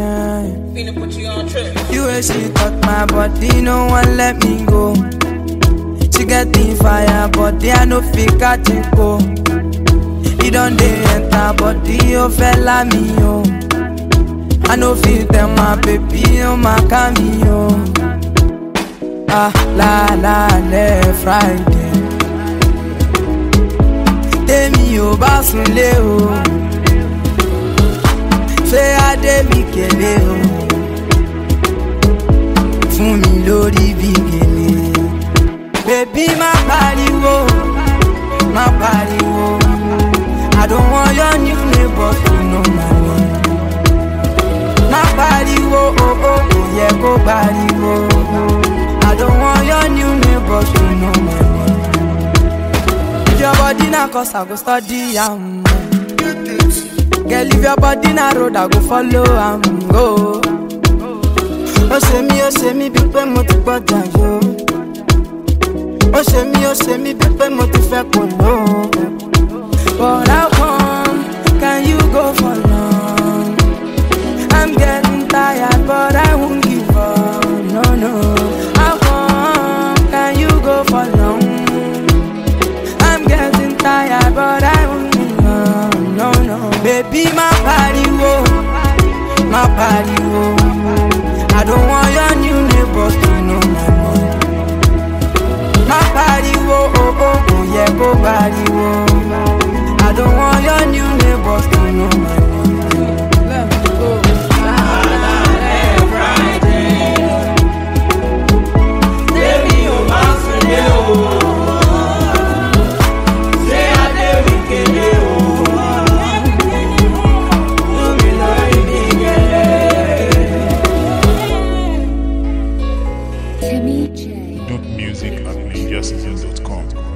Yeah. Finna put you on trip. You way she touch my body, no one let me go. She get the fire, body I no fit catch it go. It don't dey enter body, oh fella me oh. I no fit tell my baby, oh my cameo. Ah la la le Friday. Tèmi ò bá sunlé o. Ṣé Adé mi kélé o? fún mi lórí bí gèlè. Bébí má pariwo, má pariwo. I don't want your new neighbors to know my name. Má pariwo, oh oh, kò yẹ kó pariwo. I don't want your new neighbors to know my name. If your body na cause I go study am. Girl, if your body na road, I go follow am go. ó ṣe mí ó ṣe mí bíi pé mo ti gbọ́dọ̀ yó ó ṣe mí ó ṣe mí bíi pé mo ti fẹ́ kò ló. But how come can you go for long? I'm getting tired but I won't give up, no no. How come can you go for long? I'm getting tired but I won't give up, no no. Baby má pariwo, má pariwo. I don't want your new neighbors to know my name. Má pariwo, oh oh, kò yẹ kó pariwo. I don't want your new neighbors to know my name. Let's go. Tèmi ò bá sunlé o. Ṣé Adé mi kélé o? Fún mi lórí bí gèlè. Timmy J. Dope music at ninjacitizen.com.